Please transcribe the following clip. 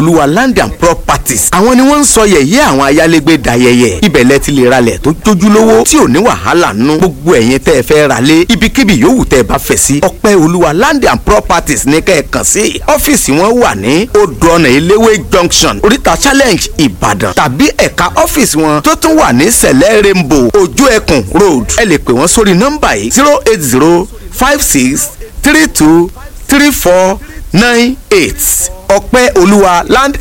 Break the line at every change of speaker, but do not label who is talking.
olúwa land and properties àwọn ni wọ́n ń sọ yẹ̀yẹ́ àwọn ayálégbé dayẹyẹ ibẹ̀ lẹ ti lè ralẹ̀ tó jójúlówó tí ò ní wàhálà nù gbogbo ẹ̀yin tẹ́ ẹ fẹ́ ra lé ibikíbi yòówù tẹ́ ẹ bá fẹ́ sí ọpẹ́ olúwa land and properties ní kẹ́ ẹ kàn sí ọ́fíìsì wọn wà ní odò ọ̀nà eléwé junction oríta challenge ìbàdàn tàbí ẹ̀ka ọ́fíìsì wọn tó tún wà ní sẹ̀lẹ̀ rainbow ojú ẹkùn road ẹ lè pè wọ́n sórí nọ́mbà yìí zero eight zero five six three two three four nine eight ọpẹ́ olúwa land